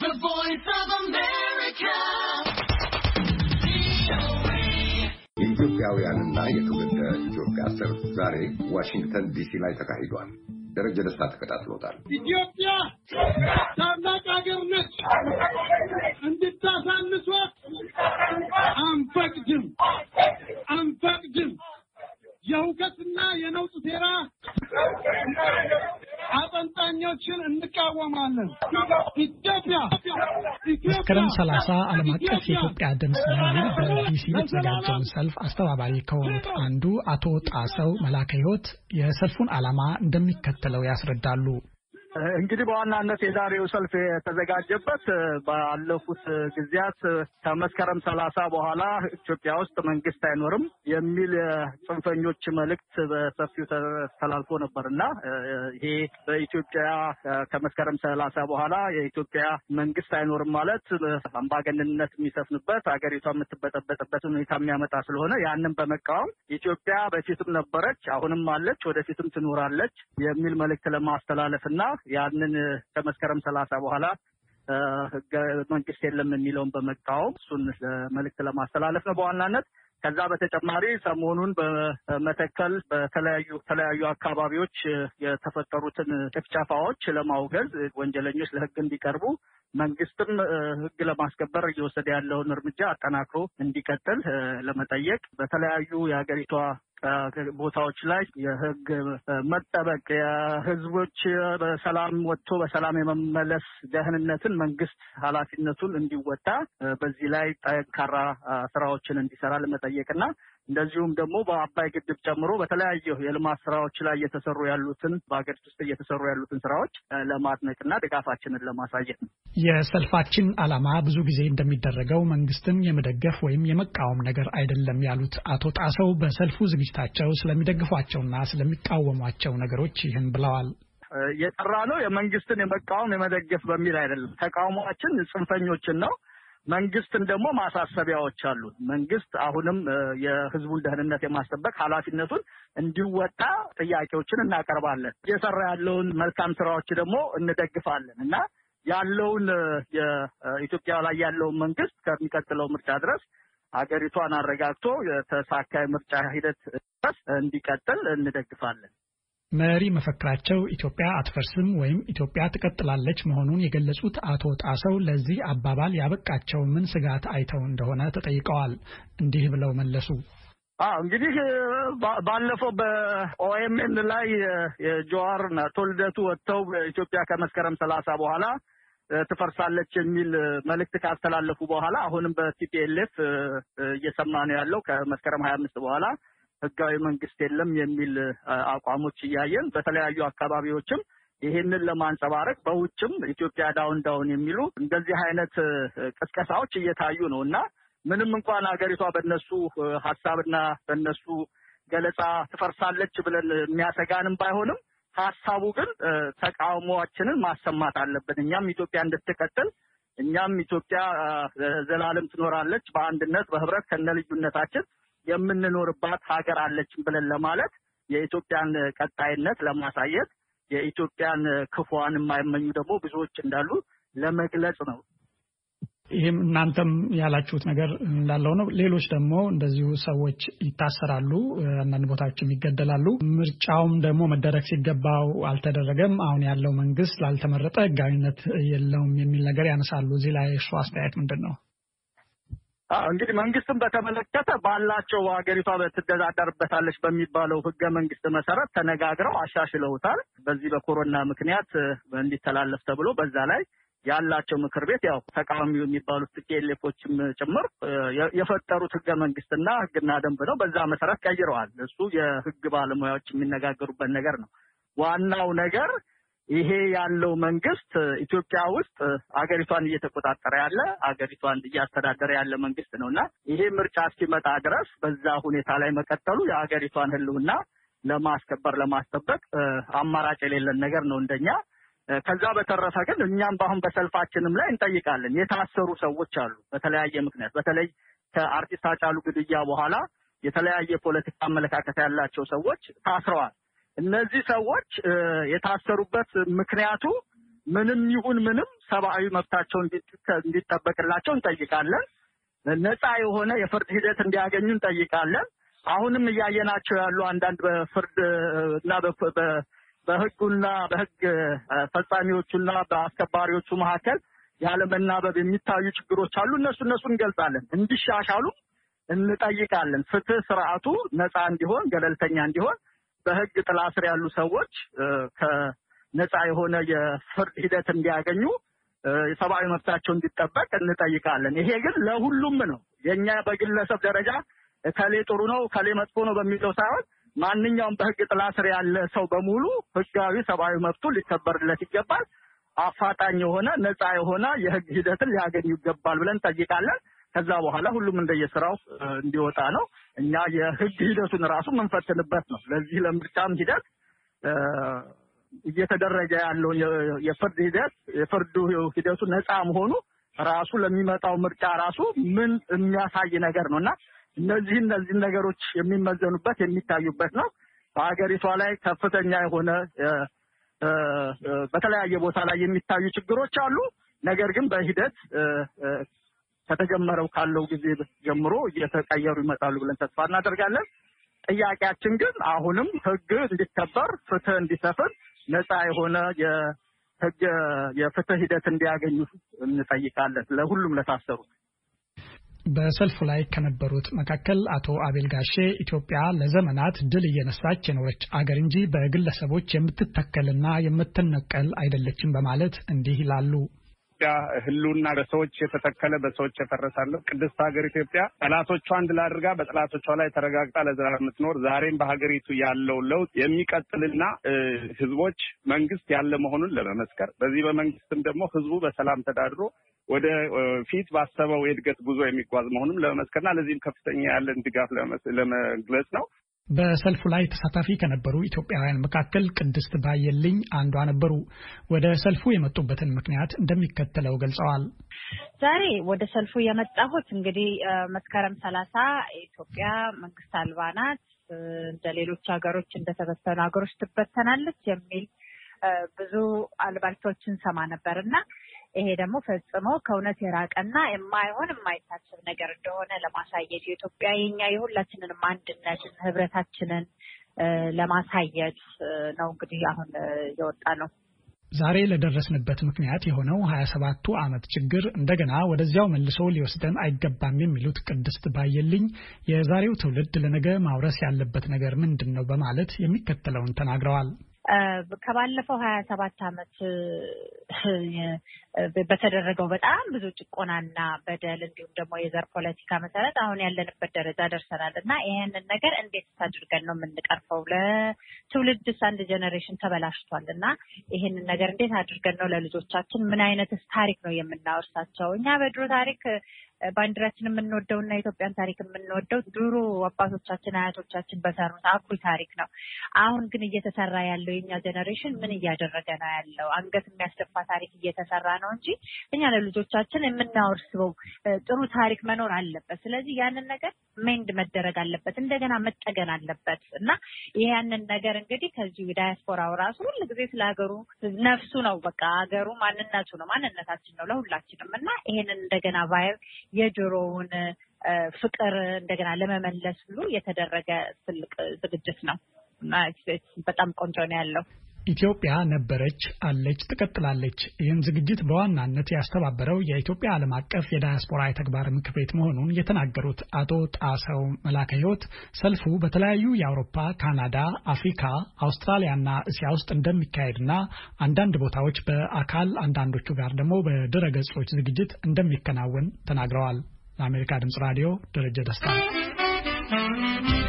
የኢትዮጵያውያንና የትውልደ ኢትዮጵያ ሰልፍ ዛሬ ዋሽንግተን ዲሲ ላይ ተካሂዷል። ደረጀ ደስታ ተከታትሎታል። ኢትዮጵያ ታላቅ ሀገር ነች። እንድታሳንሷት አንፈቅድም አንፈቅድም። የሁከትና የነውጥ ሴራ አጠንጣኞችን እንቃወማለን። ኢትዮጵያ መስከረም ሰላሳ ዓለም አቀፍ የኢትዮጵያ ድምፅ በሚል በዲሲ የተዘጋጀውን ሰልፍ አስተባባሪ ከሆኑት አንዱ አቶ ጣሰው መላከ ሕይወት የሰልፉን ዓላማ እንደሚከተለው ያስረዳሉ። እንግዲህ በዋናነት የዛሬው ሰልፍ የተዘጋጀበት ባለፉት ጊዜያት ከመስከረም ሰላሳ በኋላ ኢትዮጵያ ውስጥ መንግስት አይኖርም የሚል ጽንፈኞች መልእክት በሰፊው ተላልፎ ነበር እና ይሄ በኢትዮጵያ ከመስከረም ሰላሳ በኋላ የኢትዮጵያ መንግስት አይኖርም ማለት አምባገነንነት የሚሰፍንበት ሀገሪቷ የምትበጠበጥበት ሁኔታ የሚያመጣ ስለሆነ ያንን በመቃወም ኢትዮጵያ በፊትም ነበረች፣ አሁንም አለች፣ ወደፊትም ትኖራለች የሚል መልእክት ለማስተላለፍ እና ያንን ከመስከረም ሰላሳ በኋላ ህገ መንግስት የለም የሚለውን በመቃወም እሱን መልእክት ለማስተላለፍ ነው በዋናነት። ከዛ በተጨማሪ ሰሞኑን በመተከል በተለያዩ ተለያዩ አካባቢዎች የተፈጠሩትን ጭፍጨፋዎች ለማውገዝ ወንጀለኞች ለህግ እንዲቀርቡ መንግስትም ህግ ለማስከበር እየወሰደ ያለውን እርምጃ አጠናክሮ እንዲቀጥል ለመጠየቅ በተለያዩ የሀገሪቷ ቦታዎች ላይ የህግ መጠበቅ የህዝቦች በሰላም ወጥቶ በሰላም የመመለስ ደህንነትን መንግስት ኃላፊነቱን እንዲወጣ በዚህ ላይ ጠንካራ ስራዎችን እንዲሰራ ለመጠየቅና እንደዚሁም ደግሞ በአባይ ግድብ ጨምሮ በተለያዩ የልማት ስራዎች ላይ እየተሰሩ ያሉትን በሀገሪቱ ውስጥ እየተሰሩ ያሉትን ስራዎች ለማድነቅና ድጋፋችንን ለማሳየት ነው። የሰልፋችን ዓላማ ብዙ ጊዜ እንደሚደረገው መንግስትን የመደገፍ ወይም የመቃወም ነገር አይደለም ያሉት አቶ ጣሰው በሰልፉ ዝግጅታቸው ስለሚደግፏቸውና ስለሚቃወሟቸው ነገሮች ይህን ብለዋል። የጠራ ነው የመንግስትን የመቃወም የመደገፍ በሚል አይደለም። ተቃውሟችን ጽንፈኞችን ነው። መንግስትን ደግሞ ማሳሰቢያዎች አሉት። መንግስት አሁንም የህዝቡን ደህንነት የማስጠበቅ ኃላፊነቱን እንዲወጣ ጥያቄዎችን እናቀርባለን። እየሰራ ያለውን መልካም ስራዎች ደግሞ እንደግፋለን እና ያለውን የኢትዮጵያ ላይ ያለውን መንግስት ከሚቀጥለው ምርጫ ድረስ ሀገሪቷን አረጋግቶ የተሳካ ምርጫ ሂደት ድረስ እንዲቀጥል እንደግፋለን። መሪ መፈክራቸው ኢትዮጵያ አትፈርስም ወይም ኢትዮጵያ ትቀጥላለች መሆኑን የገለጹት አቶ ጣሰው ለዚህ አባባል ያበቃቸው ምን ስጋት አይተው እንደሆነ ተጠይቀዋል። እንዲህ ብለው መለሱ። አዎ እንግዲህ ባለፈው በኦኤምኤን ላይ የጀዋርና ቶልደቱ ወጥተው ኢትዮጵያ ከመስከረም ሰላሳ በኋላ ትፈርሳለች የሚል መልእክት ካስተላለፉ በኋላ አሁንም በቲፒኤልኤፍ እየሰማ ነው ያለው ከመስከረም ሀያ አምስት በኋላ ህጋዊ መንግስት የለም የሚል አቋሞች እያየን በተለያዩ አካባቢዎችም ይህንን ለማንጸባረቅ በውጭም ኢትዮጵያ ዳውን ዳውን የሚሉ እንደዚህ አይነት ቅስቀሳዎች እየታዩ ነው እና ምንም እንኳን ሀገሪቷ በነሱ ሀሳብና በነሱ ገለጻ ትፈርሳለች ብለን የሚያሰጋንም ባይሆንም ሀሳቡ ግን ተቃውሟችንን ማሰማት አለብን። እኛም ኢትዮጵያ እንድትቀጥል እኛም ኢትዮጵያ ዘላለም ትኖራለች በአንድነት በህብረት ከነ ልዩነታችን የምንኖርባት ሀገር አለችን ብለን ለማለት የኢትዮጵያን ቀጣይነት ለማሳየት የኢትዮጵያን ክፉዋን የማይመኙ ደግሞ ብዙዎች እንዳሉ ለመግለጽ ነው። ይህም እናንተም ያላችሁት ነገር እንዳለው ነው። ሌሎች ደግሞ እንደዚሁ ሰዎች ይታሰራሉ፣ አንዳንድ ቦታዎችም ይገደላሉ። ምርጫውም ደግሞ መደረግ ሲገባው አልተደረገም። አሁን ያለው መንግስት ላልተመረጠ ህጋዊነት የለውም የሚል ነገር ያነሳሉ። እዚህ ላይ እሱ አስተያየት ምንድን ነው? እንግዲህ መንግስትን በተመለከተ ባላቸው ሀገሪቷ ትተዳደርበታለች በሚባለው ህገ መንግስት መሰረት ተነጋግረው አሻሽለውታል። በዚህ በኮሮና ምክንያት እንዲተላለፍ ተብሎ በዛ ላይ ያላቸው ምክር ቤት ያው ተቃዋሚ የሚባሉት ቲፒኤልኤፎችም ጭምር የፈጠሩት ህገ መንግስትና ህግና ደንብ ነው። በዛ መሰረት ቀይረዋል። እሱ የህግ ባለሙያዎች የሚነጋገሩበት ነገር ነው። ዋናው ነገር ይሄ ያለው መንግስት ኢትዮጵያ ውስጥ አገሪቷን እየተቆጣጠረ ያለ አገሪቷን እያስተዳደረ ያለ መንግስት ነው እና ይሄ ምርጫ እስኪመጣ ድረስ በዛ ሁኔታ ላይ መቀጠሉ የሀገሪቷን ህልውና ለማስከበር ለማስጠበቅ አማራጭ የሌለን ነገር ነው እንደኛ። ከዛ በተረፈ ግን እኛም በአሁን በሰልፋችንም ላይ እንጠይቃለን። የታሰሩ ሰዎች አሉ በተለያየ ምክንያት በተለይ ከአርቲስት ሃጫሉ ግድያ በኋላ የተለያየ ፖለቲካ አመለካከት ያላቸው ሰዎች ታስረዋል። እነዚህ ሰዎች የታሰሩበት ምክንያቱ ምንም ይሁን ምንም ሰብአዊ መብታቸው እንዲጠበቅላቸው እንጠይቃለን። ነፃ የሆነ የፍርድ ሂደት እንዲያገኙ እንጠይቃለን። አሁንም እያየናቸው ያሉ አንዳንድ በፍርድ እና በህጉና በህግ ፈጻሚዎቹና በአስከባሪዎቹ መካከል ያለመናበብ የሚታዩ ችግሮች አሉ። እነሱ እነሱ እንገልጻለን፣ እንዲሻሻሉ እንጠይቃለን። ፍትህ ስርዓቱ ነፃ እንዲሆን፣ ገለልተኛ እንዲሆን በህግ ጥላ ስር ያሉ ሰዎች ከነፃ የሆነ የፍርድ ሂደት እንዲያገኙ የሰብአዊ መብታቸው እንዲጠበቅ እንጠይቃለን። ይሄ ግን ለሁሉም ነው። የእኛ በግለሰብ ደረጃ ከሌ ጥሩ ነው ከሌ መጥፎ ነው በሚለው ሳይሆን ማንኛውም በህግ ጥላ ስር ያለ ሰው በሙሉ ህጋዊ ሰብአዊ መብቱ ሊከበርለት ይገባል። አፋጣኝ የሆነ ነፃ የሆነ የህግ ሂደትን ሊያገኙ ይገባል ብለን እንጠይቃለን። ከዛ በኋላ ሁሉም እንደየስራው እንዲወጣ ነው። እኛ የህግ ሂደቱን ራሱ የምንፈትንበት ነው። ለዚህ ለምርጫም ሂደት እየተደረገ ያለው የፍርድ ሂደት የፍርዱ ሂደቱ ነፃ መሆኑ ራሱ ለሚመጣው ምርጫ ራሱ ምን የሚያሳይ ነገር ነው እና እነዚህ እነዚህን ነገሮች የሚመዘኑበት የሚታዩበት ነው። በሀገሪቷ ላይ ከፍተኛ የሆነ በተለያየ ቦታ ላይ የሚታዩ ችግሮች አሉ። ነገር ግን በሂደት ከተጀመረው ካለው ጊዜ ጀምሮ እየተቀየሩ ይመጣሉ ብለን ተስፋ እናደርጋለን። ጥያቄያችን ግን አሁንም ህግ እንዲከበር፣ ፍትህ እንዲሰፍን፣ ነፃ የሆነ የህግ የፍትህ ሂደት እንዲያገኙ እንጠይቃለን ለሁሉም ለታሰሩት። በሰልፉ ላይ ከነበሩት መካከል አቶ አቤል ጋሼ ኢትዮጵያ ለዘመናት ድል እየነሳች የኖረች አገር እንጂ በግለሰቦች የምትተከልና የምትነቀል አይደለችም በማለት እንዲህ ይላሉ። ኢትዮጵያ ህልውና በሰዎች የተተከለ በሰዎች የፈረሳለ ቅድስት ሀገር ኢትዮጵያ ጠላቶቿን ድል አድርጋ በጠላቶቿ ላይ ተረጋግጣ ለዘላለም የምትኖር ዛሬም በሀገሪቱ ያለው ለውጥ የሚቀጥልና ህዝቦች መንግስት ያለ መሆኑን ለመመስከር በዚህ በመንግስትም ደግሞ ህዝቡ በሰላም ተዳድሮ ወደ ፊት ባሰበው የእድገት ጉዞ የሚጓዝ መሆኑን ለመመስከርና ለዚህም ከፍተኛ ያለን ድጋፍ ለመግለጽ ነው። በሰልፉ ላይ ተሳታፊ ከነበሩ ኢትዮጵያውያን መካከል ቅድስት ባየልኝ አንዷ ነበሩ። ወደ ሰልፉ የመጡበትን ምክንያት እንደሚከተለው ገልጸዋል። ዛሬ ወደ ሰልፉ የመጣሁት እንግዲህ መስከረም ሰላሳ ኢትዮጵያ መንግስት አልባ ናት፣ እንደ ሌሎች ሀገሮች እንደተበተኑ ሀገሮች ትበተናለች የሚል ብዙ አልባልቶችን ሰማ ነበር እና ይሄ ደግሞ ፈጽሞ ከእውነት የራቀና የማይሆን የማይታሰብ ነገር እንደሆነ ለማሳየት የኢትዮጵያ የኛ የሁላችንንም አንድነትን ህብረታችንን ለማሳየት ነው እንግዲህ አሁን የወጣ ነው። ዛሬ ለደረስንበት ምክንያት የሆነው ሀያ ሰባቱ ዓመት ችግር እንደገና ወደዚያው መልሶ ሊወስደን አይገባም የሚሉት ቅድስት ባየልኝ የዛሬው ትውልድ ለነገ ማውረስ ያለበት ነገር ምንድን ነው በማለት የሚከተለውን ተናግረዋል። ከባለፈው ሀያ ሰባት ዓመት በተደረገው በጣም ብዙ ጭቆናና በደል እንዲሁም ደግሞ የዘር ፖለቲካ መሰረት አሁን ያለንበት ደረጃ ደርሰናል እና ይሄንን ነገር እንዴት አድርገን ነው የምንቀርፈው? ለትውልድስ አንድ ጀኔሬሽን ተበላሽቷል እና ይሄንን ነገር እንዴት አድርገን ነው ለልጆቻችን ምን አይነትስ ታሪክ ነው የምናወርሳቸው? እኛ በድሮ ታሪክ ባንዲራችን የምንወደው እና የኢትዮጵያን ታሪክ የምንወደው ድሮ አባቶቻችን አያቶቻችን በሰሩት አኩሪ ታሪክ ነው። አሁን ግን እየተሰራ ያለው የኛ ጀኔሬሽን ምን እያደረገ ነው ያለው? አንገት የሚያስደፋ ታሪክ እየተሰራ ነው እንጂ እኛ ለልጆቻችን የምናወርስበው ጥሩ ታሪክ መኖር አለበት። ስለዚህ ያንን ነገር ሜንድ መደረግ አለበት፣ እንደገና መጠገን አለበት እና ያንን ነገር እንግዲህ ከዚሁ ዳያስፖራው ራሱ ሁል ጊዜ ስለ ሀገሩ ነፍሱ ነው፣ በቃ ሀገሩ ማንነቱ ነው፣ ማንነታችን ነው ለሁላችንም እና ይሄንን እንደገና ባየር የጆሮውን ፍቅር እንደገና ለመመለስ ሁሉ የተደረገ ትልቅ ዝግጅት ነው እና በጣም ቆንጆ ነው ያለው። ኢትዮጵያ ነበረች፣ አለች፣ ትቀጥላለች። ይህን ዝግጅት በዋናነት ያስተባበረው የኢትዮጵያ ዓለም አቀፍ የዳያስፖራ የተግባር ምክር ቤት መሆኑን የተናገሩት አቶ ጣሰው መላከ ሕይወት ሰልፉ በተለያዩ የአውሮፓ፣ ካናዳ፣ አፍሪካ፣ አውስትራሊያና እስያ ውስጥ እንደሚካሄድና አንዳንድ ቦታዎች በአካል አንዳንዶቹ ጋር ደግሞ በድረ ገጾች ዝግጅት እንደሚከናወን ተናግረዋል። ለአሜሪካ ድምጽ ራዲዮ ደረጀ ደስታ